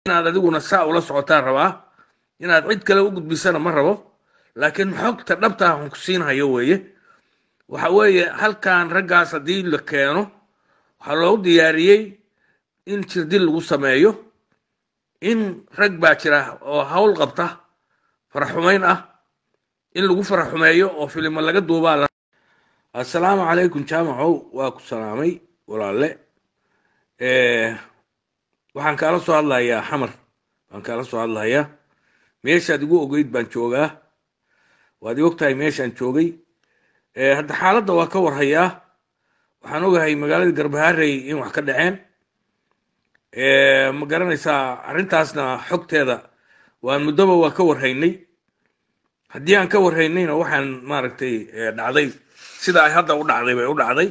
inaad adiguna saa ula socotaan rabaa inaad cid kale u gudbisana ma rabo laakiin xogta dhabta aan ku siinhayo weeye waxa weeye halkan raggaas haddii la keeno waxaa loogu diyaariyey in jirdil lagu sameeyo in rag baa jira oo hawl qabta faraxumayn ah in lagu faraxumeeyo oo filimo laga duubaa la assalaamu calaykum jaamacow waa ku salaamay walaalle waxaan kaala soo hadlayaa xamar baan kaala soo hadlayaa meeshaad igu ogeyd baan joogaa waad i ogtahay meeshaan joogay hadda xaaladda waa ka warhayaa waxaan ogahay magaalada garbaharey in wax ka dhaceen ma garanaysaa arrintaasna xogteeda waan muddoba waa ka warhaynay haddii aan ka warhaynayna waxaan maaragtay dhacday sida ay hadda u dhacday bay u dhacday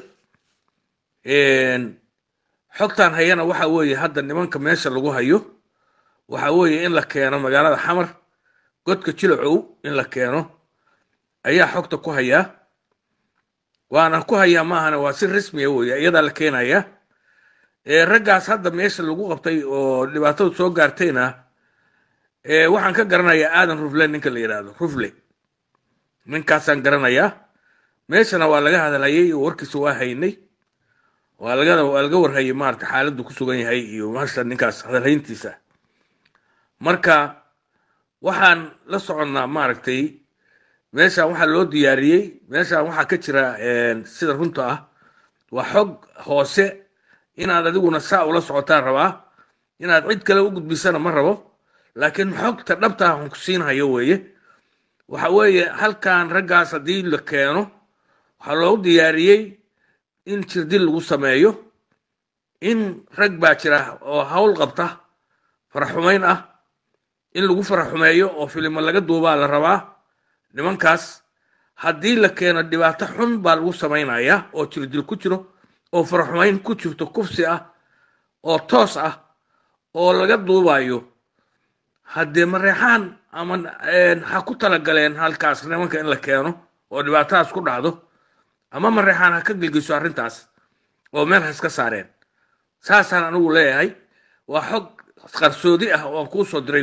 xogtaan hayana waxa weeye hadda nimanka meesha lagu hayo waxa weeye in la keeno magaalada xamar godka jilacow in la keeno ayaa xogta ku hayaa waana ku hayaa maahana waa si rasmiya weeye iyadaa la keenaya raggaas hadda meesha lagu qabtay oo dhibaatadu soo gaartayna waxaan ka garanayaa aadan rufle ninka la yidhaahdo rufle ninkaasaan garanayaa meeshana waa laga hadlayay oo warkiisa waa haynay waa laga waa laga warhayay maarata xaaladdu ku sugan yahay iyo maasha ninkaas hadalhayntiisa marka waxaan la soconnaa maaragtay meeshan waxaa loo diyaariyey meeshan waxaa ka jira sida runta ah waa xog hoose inaad adiguna saa ula socotaan rabaa inaad cid kale u gudbisana ma rabo laakiin xogta dhabta aan ku siinhayo weeye waxa weeye halkan raggaas haddii la keeno waxaa loogu diyaariyey in jirdil lagu sameeyo in rag baa jira oo hawl qabta faraxumayn ah in lagu faraxumeeyo oo filimo laga duubaa la rabaa nimankaas haddii la keeno dhibaato xun baa lagu samaynayaa oo jirdil ku jiro oo faraxumayn ku jirto kufsi ah oo toos ah oo laga duubayo haddee mareexaan ama ha ku talagaleen halkaas nimanka in la keeno oo dhibaatadaas ku dhacdo ama mareexaan ha ka gelgiso arrintaas oo meel ha iska saareen saasaan anigu leeyahay waa xog qarsoodi ah oo aan kuu soo diray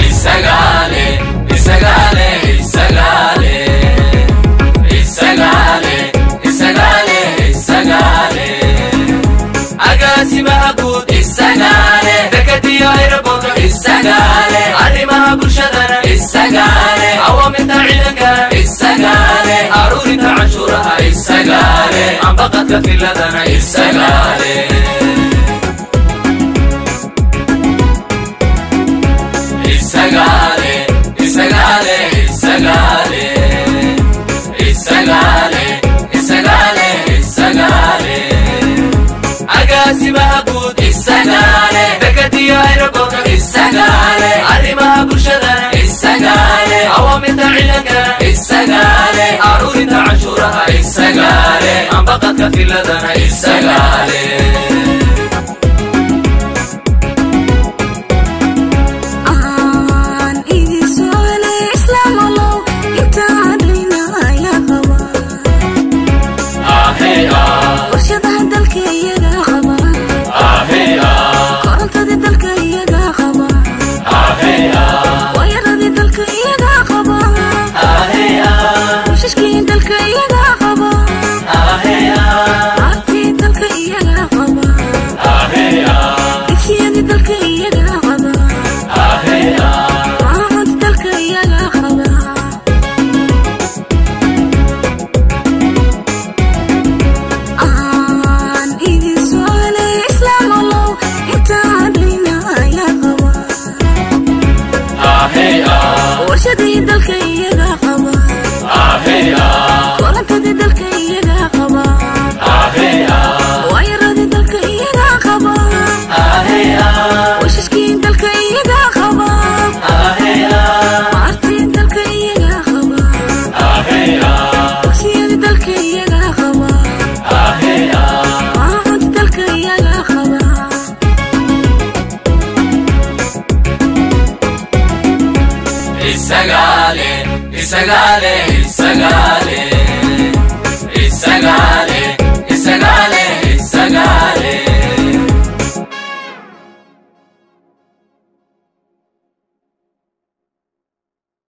agaasimaha guud isagaale dekadiyo ayraboodo isagaale arrimaha bulshadana isagaale awaamirta ciidankana isagaale aruurinta canshuuraha isagaale ambaqadka filadana isagaale isagaale isagaale isagaale isagaale isagaale isagaale agaasimaha guud isagaale dekadiyo ayraboodo isagaale arrimaha bulshadana isagaale awaamirta ciidankana isagaale aruurinta canshuuraha isagaale ambaqadka filadana isagaale isagaale isagaale isagaale